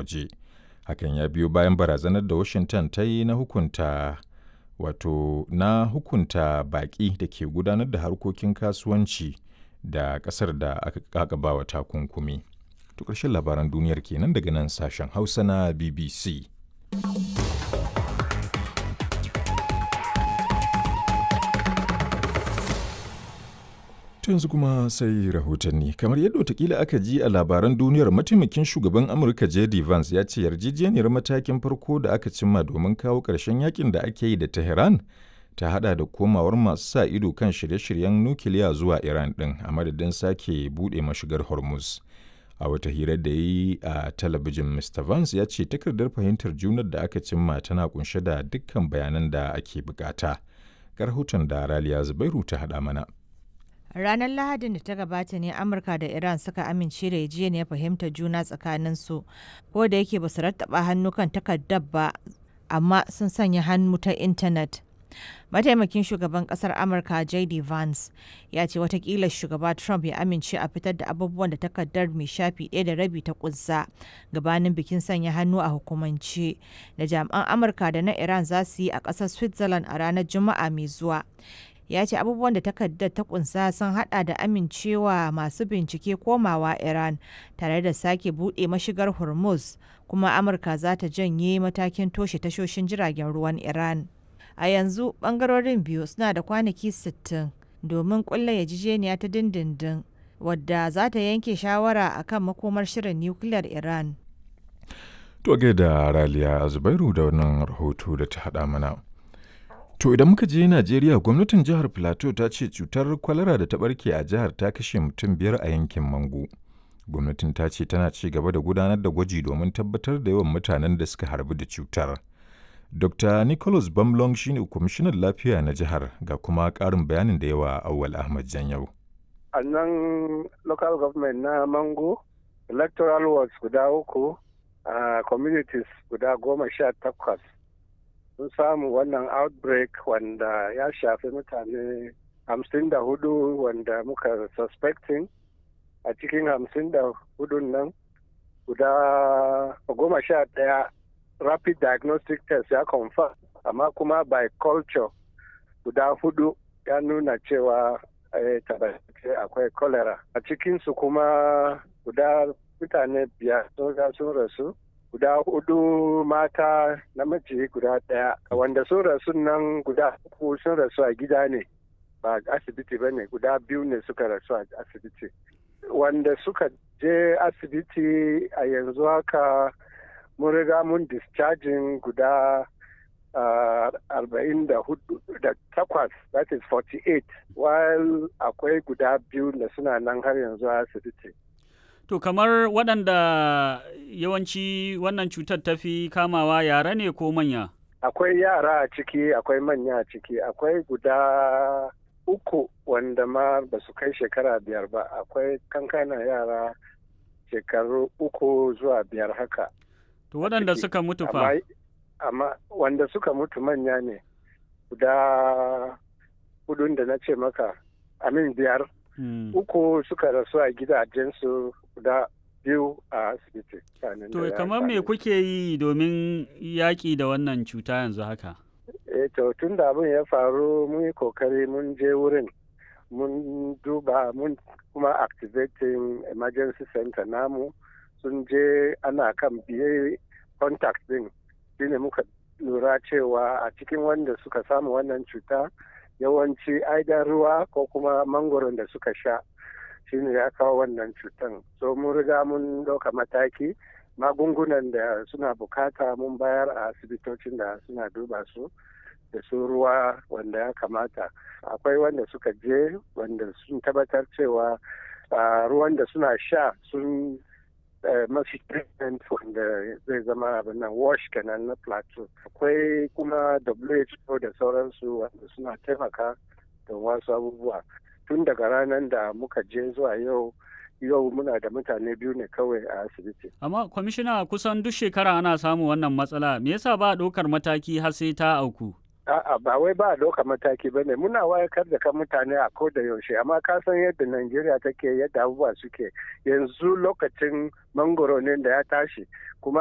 waje. Hakan ya biyo bayan barazanar da Washington ta yi na hukunta wato na hukunta baƙi da ke gudanar da harkokin kasuwanci da ƙasar da aka kakaba wa takunkumi. To ƙarshen labaran duniyar kenan daga nan sashen Hausa na BBC. yanzu kuma sai rahotanni kamar yadda watakila aka ji a labaran duniyar mataimakin shugaban amurka jd vance ya ce yarjejeniyar matakin farko da aka cimma domin kawo ƙarshen yakin da ake yi da tehran ta hada da komawar masu sa ido kan shirye-shiryen nukiliya zuwa iran din a madadin sake buɗe mashigar hormuz a wata hirar da ya yi a talabijin mr vance ya ce takardar fahimtar junar da aka cimma tana kunshe da dukkan bayanan da ake bukata ga rahoton da raliya zubairu ta hada mana Ranar Lahadin da ta gabata ne Amurka da Iran suka amince da yarjejeniyar fahimtar juna tsakaninsu, ko da yake ba su rattaba hannu kan takardar ba, amma sun sanya hannu ta intanet. Mataimakin shugaban kasar Amurka J.D. Vance ya ce watakila shugaba Trump ya amince a fitar da abubuwan da takardar mai shafi ɗaya da rabi ta kunsa gabanin bikin sanya hannu a hukumance da jami'an Amurka da na Iran za su yi a ƙasar Switzerland a ranar Juma'a mai zuwa. ya ce abubuwan da takardar ta kunsa sun hada da amincewa masu bincike komawa iran tare da sake buɗe mashigar hormuz kuma amurka za ta janye matakin toshe tashoshin jiragen ruwan iran a yanzu bangarorin biyu suna da kwanaki 60 domin kulla yajijeniya ta dindindin wadda za ta yanke shawara akan makomar shirin nukiliyar iran to da raliya zubairu da wannan rahoto da ta hada mana To idan muka je Najeriya gwamnatin jihar Plateau ta ce cutar kwalara da ta barke a jihar ta kashe mutum biyar a yankin Mango. Gwamnatin ta ce tana ci gaba da gudanar da gwaji domin tabbatar da yawan mutanen da suka harbu da cutar. Dr. Nicholas Bamlong shine kwamishinan lafiya na jihar ga kuma ƙarin bayanin da yawa Awal Ahmad Janyau. A nan local government na Mango, electoral wards guda uku, a communities guda goma sha takwas sun samu wannan outbreak wanda ya shafi mutane hamsin da hudu wanda muka suspecting a cikin hamsin da hudun nan guda goma sha daya rapid diagnostic test ya confirm amma kuma by culture guda hudu ya nuna cewa tabbace akwai cholera a cikinsu kuma guda mutane biyar sun rasu guda hudu mata namiji guda ɗaya wanda sun rasu nan guda uku sun rasu a gida ne ba asibiti ba ne guda biyu ne suka rasu a asibiti wanda suka je asibiti a yanzu haka mun riga mun discharging guda arba'in da hudu da takwas that is 48 while akwai guda biyu da suna nan har yanzu a asibiti To kamar waɗanda yawanci wannan cutar ta fi kamawa yara ne ko manya? Akwai yara a ciki, akwai manya a ciki, akwai guda uku wanda ma ba su kai shekara biyar ba, akwai kankana yara shekaru uku zuwa biyar haka. To waɗanda suka mutu fa? Amma wanda suka mutu manya ne, guda hudun da na ce maka, amin biyar. Hmm. uku suka rasu a gidajensu guda biyu a asibiti. To kamar me kuke yi domin yaƙi da wannan cuta yanzu haka? E to tun da abin ya faru mun yi kokari mun je wurin mun duba mun kuma activating emergency center namu sun je ana kan biye contact din shine muka lura cewa a cikin wanda suka samu wannan cuta yawanci aidan ruwa ko kuma mangoron da suka sha shine ya kawo wannan cutan so mun riga mun ɗauka mataki magungunan da suna bukata mun bayar a asibitocin da suna duba su da su ruwa wanda ya kamata akwai wanda suka je wanda sun tabbatar cewa ruwan da suna sha sun masu treatment wanda zai zama abin nan wash kenan na plateau akwai kuma who da sauransu wanda suna taimaka da wasu abubuwa tun daga ranar da muka je zuwa yau yau muna da mutane biyu ne kawai a asibiti. Amma kwamishina kusan duk shekara ana samun wannan matsala me yasa ba ɗaukar mataki har sai ta auku? A'a ba wai ba ɗaukar mataki ba ne muna wayakar da kan mutane a ko da yaushe amma ka san yadda Najeriya take yadda abubuwa suke yanzu lokacin mangoro ne da ya tashi kuma